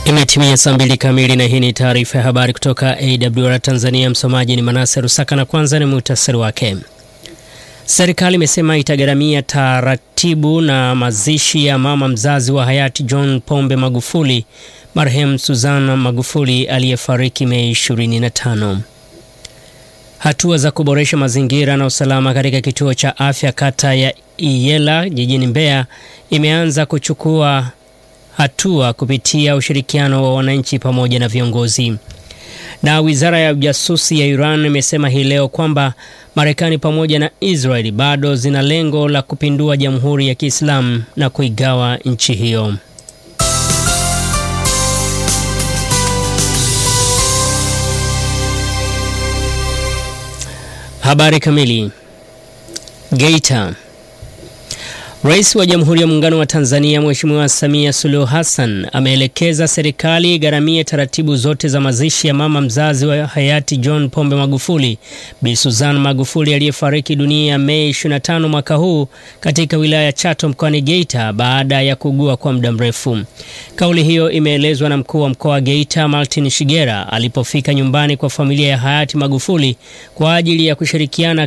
Imetimia saa mbili kamili na hii ni taarifa ya habari kutoka AWR Tanzania. Msomaji ni Manase Rusaka na kwanza ni muhtasari wake. Serikali imesema itagharamia taratibu na mazishi ya mama mzazi wa hayati John Pombe Magufuli, marehemu Suzana Magufuli aliyefariki Mei 25. Hatua za kuboresha mazingira na usalama katika kituo cha afya kata ya Iyela jijini Mbeya imeanza kuchukua hatua kupitia ushirikiano wa wananchi pamoja na viongozi. Na wizara ya ujasusi ya Iran imesema hii leo kwamba Marekani pamoja na Israeli bado zina lengo la kupindua Jamhuri ya Kiislamu na kuigawa nchi hiyo. Habari kamili. Geita. Rais wa Jamhuri ya Muungano wa Tanzania Mheshimiwa Samia Suluhu Hassan ameelekeza serikali igharamie taratibu zote za mazishi ya mama mzazi wa hayati John Pombe Magufuli, Bi Suzana Magufuli aliyefariki dunia Mei 25 mwaka huu katika wilaya ya Chato mkoani Geita baada ya kuugua kwa muda mrefu. Kauli hiyo imeelezwa na mkuu wa mkoa wa Geita Martin Shigera alipofika nyumbani kwa familia ya hayati Magufuli kwa ajili ya kushirikiana